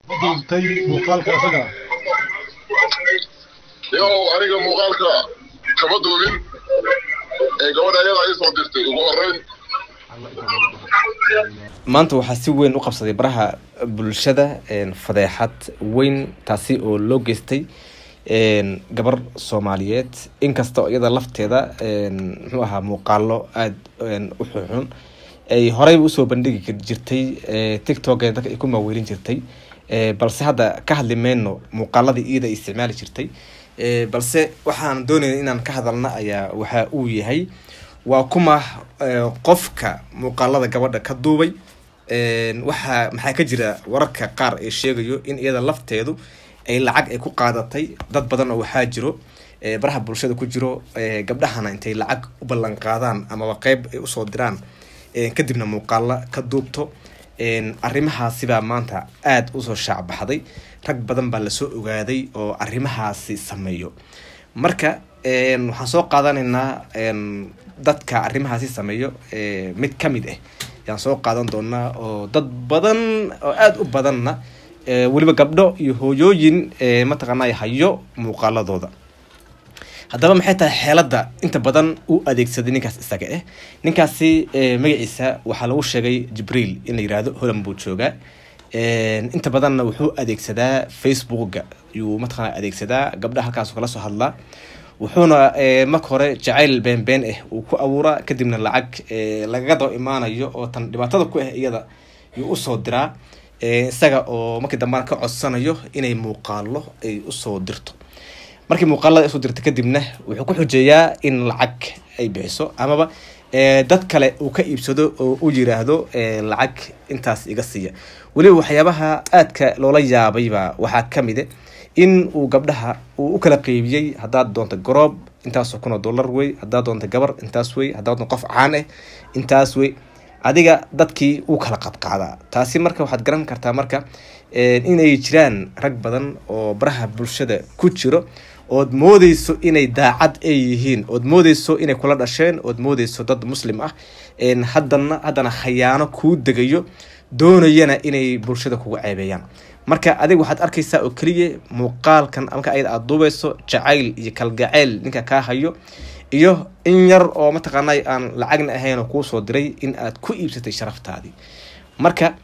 duubtay muuqaalka isaga yow aniga muuqaalka kama duubin ee gabadha ayada ii soo dirtay ugu horeyn maanta waxaa si weyn u qabsaday baraha bulshada fadeexad weyn taasi oo loo geystay gabar soomaaliyeed inkastoo iyada lafteeda muxuu ahaa muuqaalo aada u xunxun ay horeyba usoo bandhigi jirtay tiktok dadka ay ku maaweelin jirtay balse hadda ka hadli mayno muuqaaladii iyada ay isticmaali jirtay balse waxaan doonayna inaan ka hadalna ayaa waxa uu yahay waa kuma qofka muuqaalada gabadha ka duubay waxaa maxaa ka jira wararka qaar ee sheegayo in iyada lafteedu ay lacag ay ku qaadatay dad badan oo waxaa jiro baraha bulshada ku jiro gabdhahana intay lacag u ballan qaadaan amaba qeyb ay usoo diraan kadibna muuqaalo ka duubto arrimahaasibaa maanta aada usoo shaacbaxday rag badan baa lasoo ogaaday oo arrimahaasi sameeyo marka waxaan soo qaadanaynaa dadka arrimahaasi sameeyo mid ka mid ah yaan soo qaadan doonaa oo dad badan oo aada u badanna weliba gabdho iyo hooyooyin mataqaanay hayo muuqaaladooda haddaba maxay tahay xeelada inta badan u adeegsaday ninkaas isaga ah ninkaasi magaciisa waxaa lagu sheegay jibriil in la yirahdo holan buu joogaa inta badanna wuxuu adeegsadaa facebooka yuu mataqaana adeegsadaa gabdhaha halkaas kala soo hadlaa wuxuuna marka hore jacayl been been ah uu ku abuuraa kadibna lacag lagaga daba imaanayo oo tan dhibaatada ku ah iyada yuu usoo diraa isaga oo markii dambana ka codsanayo inay muuqaalo ay usoo dirto markii muuqaalada usoo dirta kadibna wuxuu ku xujeeyaa in lacag ay bixiso amaba dad kale uu ka iibsado oo u yiraahdo lacag intaas iga siiya weliba waxyaabaha aadka loola yaabayba waxaa kamida in uu gabdhaha uu u kala qeybiyey haddaad doonto garoob intaasoo kun oo dollar wey haddaad doonto gabar intaas wey haddaad doonto qof caan ah intaas wey adiga dadkii uu kala qadqaadaa taasi marka waxaad garan kartaa marka inay jiraan rag badan oo baraha bulshada ku jiro ood moodeyso inay daacad ay yihiin ood moodeyso inay kula dhasheen ood moodeyso dad muslim ah haddana haddana khayaano kuu degayo doonayana inay bulshada kuga ceebeeyaan marka adiga waxaad arkaysaa oo keliya muuqaalkan marka ayada aada duubeyso jacayl iyo kalgaceyl ninka kaa hayo iyo in yar oo mataqaanay aan lacagna ahayn oo kuusoo diray in aad ku iibsatay sharaftaadii marka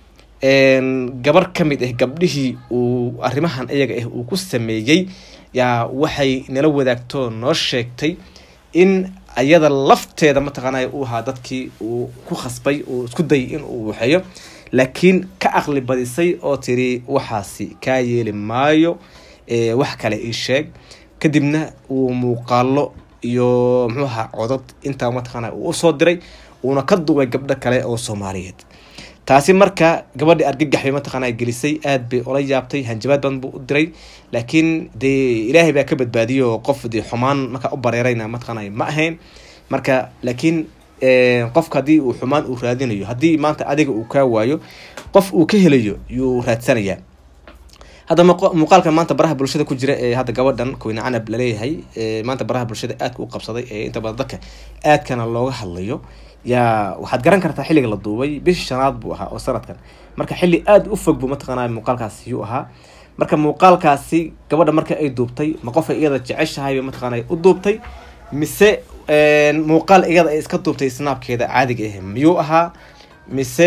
gabar ka mid ah gabdhihii uu arrimahan iyaga ah uu ku sameeyey yaa waxay nala wadaagtoo noo sheegtay in ayada lafteeda mataqaanay uu ahaa dadkii uu ku khasbay uu isku dayay in uu waxeeyo laakiin ka aqli badisay oo tiri waxaasi kaa yeeli maayo wax kale ii sheeg kadibna uu muuqaalo iyo muxuu ahaa codod intaa mataqaana uu usoo diray uuna ka duubay gabdho kale oo soomaaliyeed taasi marka gabadhii argagax bay mataqaana gelisay aada bay ola yaabtay hanjabaad badan buu u diray laakiin dee ilaahay baa ka badbaadiyay oo qof dee xumaan markaa u bareerayna mataqaana ma ahayn marka laakiin qofka haddii uu xumaan uu raadinayo haddii maanta adiga uu kaa waayo qof uu ka helayo yuu raadsanayaa hadda muuqaalka maanta baraha bulshada ku jira ee hadda gabadhan koyne canab laleeyahay maanta baraha bulshada aadka u qabsaday ee inta badan dadka aadkana looga hadlayo yaa waxaad garan kartaa xilliga la duubay bishii shanaad buu ahaa oo sanadkan marka xilli aada u fog buu mataqaana muuqaalkaasi yuu ahaa marka muuqaalkaasi gabadha marka ay duubtay ma qofay iyada jeceshahay mataqaana u duubtay mise muuqaal iyada ay iska duubtay snaabkeeda caadiga ah miyuu ahaa mise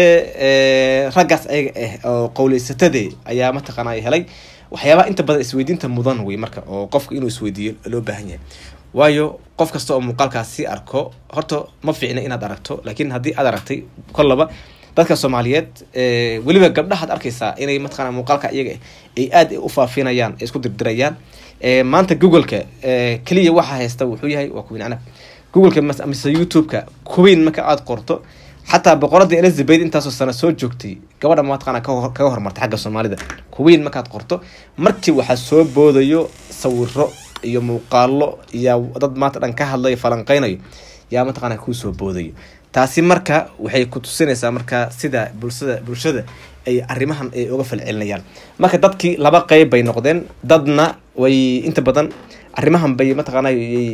raggaas ayaga ah oo qowleysatade ayaa mataqaana helay waxyaabaha inta badan isweydiinta mudan wey marka oo qofka inuu isweydiiyo loo baahan yahay waayo qof kasta oo muuqaalkaasi arko horta ma fiicna inaad aragto laakiin haddii aad aragtay kollaba dadka soomaaliyeed weliba gabdhahaad arkaysaa inay mataqana muuqaalka iyaga ay aada u faafinayaan ay isku dirdirayaan maanta googleka keliya waxaa haysta wuxuu yahay waa kuwiin canab googleka mise youtube-ka kuwiin marka aada qorto xataa boqoradii elizabeth intaasoo sano soo joogtay gabadha mataqaana kaga hormartay xagga soomaalida kuwiin markaad qorto markii waxaa soo boodayo sawiro iyo muuqaalo iyo dad maanta dhan ka hadlayo falanqeynayo yaa mataqaana kuusoo boodayo taasi marka waxay ku tusinaysaa marka sida bulshada bulshada ay arrimahan ay uga falcelinayaan marka dadkii laba qeyb bay noqdeen dadna way inta badan arrimahan bay mataqaana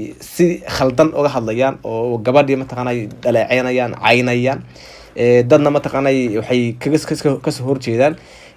si khaldan uga hadlayaan oo gabadhii mataqaana dhaleeceynayaan caynayaan dadna mataqaana waxay kasoo horjeedaan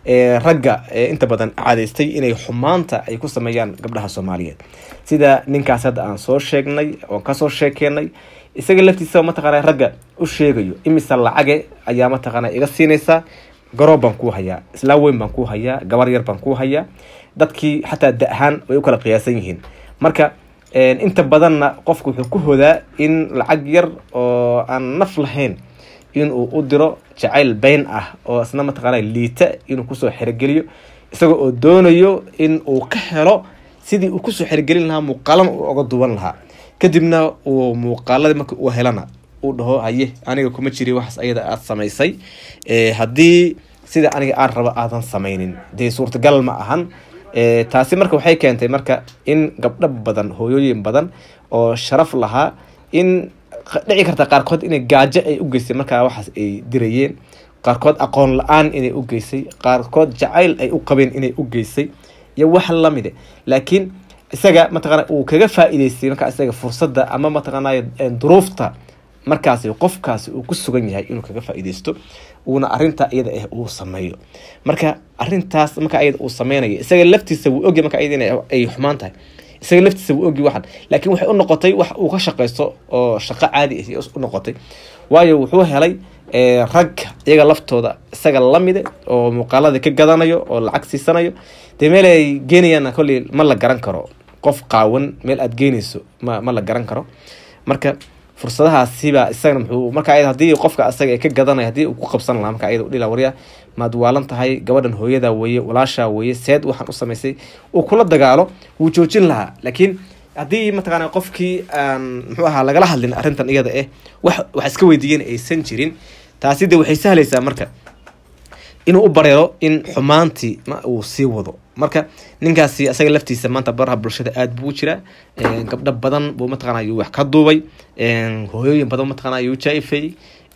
ee, ragga ee, inta badan caadeystay inay xumaanta ay ku sameeyaan gabdhaha soomaaliyeed sida ninkaas hadda aan soo sheegnay oon kasoo sheekeenay isaga laftiisa mataqaana ragga u sheegayo imise lacage ayaa mataqaana iga siinaysaa garoob baan kuu hayaa islaa weyn baan kuu hayaa gabar yar baan kuu hayaa dadkii xataa da ahaan way u kala qiyaasan yihiin marka een, inta badanna qofku wuxuu ku hodaa in lacag yar oo aan naf lahayn inuu u diro jacayl bayn ah oo isna mataqaana liita inuu kusoo xerogeliyo isaga oo doonayo in uu ka helo sidii uu kusoo xerogelin lahaa muuqaalana uu oga duwan lahaa kadibna uu muuqaaladii marka uu helana uu dhaho haye aniga kuma jiri waxaas ayada aada samaysay Eh, haddii sida aniga aan rabo aadan samaynin dee suurtagal ma ahan Eh, taasi marka waxay keentay marka in gabdho badan hooyooyin badan oo sharaf lahaa in q- dhici karta qaarkood inay gaajo ay u geysay markaa waxaas ay dirayeen qaarkood aqoon la-aan inay u geysay qaarkood jacayl ay u qabeen inay u geysay iyo wax lamide laakiin isaga mataqaana uu kaga faa'iideystay markaa isaga fursadda ama mataqaanay duruufta markaasi qofkaasi uu ku sugan yahay inuu kaga faa'iideysto uuna arinta iyada ah uu sameeyo marka arintaas marka ayada uu sameynayo isaga laftiisa wuu ogyahay marka iyada inay- ay xumaan tahay isaga laftiisa wuu ogyahay waxan laakiin waxay u noqotay wax uu ka shaqaysto oo shaqo caadi ah u noqotay waayo wuxuu helay eh, rag iyaga laftooda isaga lamide oo muuqaalada ka gadanayo oo lacag siisanayo dee meel ay geenayaan kolley ma la garan karo qof qaawan meel aad geenayso ma ma la garan karo marka fursadahaasiba isagana muxuu marka ayada haddii qofka asaga ay ka gadanaya haddii uu ku qabsan lahaa marka ayada udhila warya maad waalan tahay gabadhan hooyada weeye walaashaa weeye seed waxaan u samaysay uu kula dagaalo wuu joojin lahaa laakiin haddii mataqaana qofkii aan muxuu ahaa lagala hadlin arrintan iyada eh wax wax iska weydiiyeen aysan jirin taasi de waxay sahlaysaa marka inuu u bareero in xumaantii ma uu sii wado marka ninkaasi asaga laftiisa maanta baraha bulshada aad buu u jiraa Een, gabdho badan buu mataqaana ayuu wax ka duubay Een, hooyooyin badan mataqaana ayuu jaifay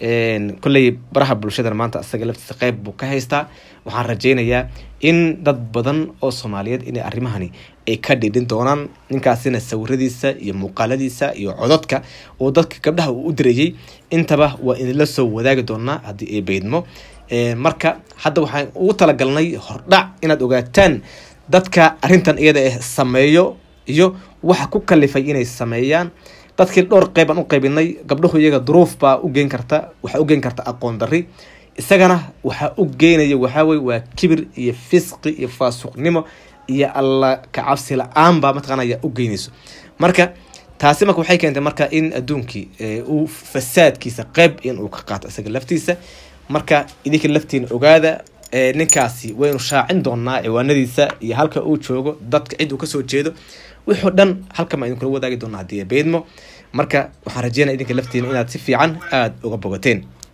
kolley baraha bulshadana maanta asaga laftiisa qeyb buu ka haystaa waxaan rajaynayaa in dad badan oo soomaaliyeed inay arrimahani ay ka dhidhin doonaan ninkaasina sawiradiisa iyo muuqaaladiisa iyo cododka oo dadka gabdhaha uu u dirayay intaba waa idinla soo wadaagi doonaa haddii ay beydmo Een, marka hadda waxaan ugu talagalnay hordhac inaad ogaataan dadka arrintan iyada ah sameeyo iyo waxa ku kalifay inay sameeyaan dadkii dhowr qeyb aan u qaybinay gabdhuhu iyaga duruuf baa u geen karta waxaa u geen karta aqoon darri isagana waxaa u geenaya waxaa weye waa kibir iyo fisqi iyo faasuqnimo iyo alla kacabsi la-aan baa mataqaana ayaa u geynayso marka taasi marka waxay keentay marka in adduunkii eh, uu fasaadkiisa qeyb in uu ka qaato isaga laftiisa marka idinka laftiina ogaada eh, ninkaasi waynu shaacin doonaa ciwaanadiisa iyo halka uu joogo dadka cid uu kasoo jeedo wixoo dhan halkan baan idinkula wadaagi doonaa haddii ay beedmo marka waxaan rajeynaya idinka laftiina inaad si fiican aada uga bogateen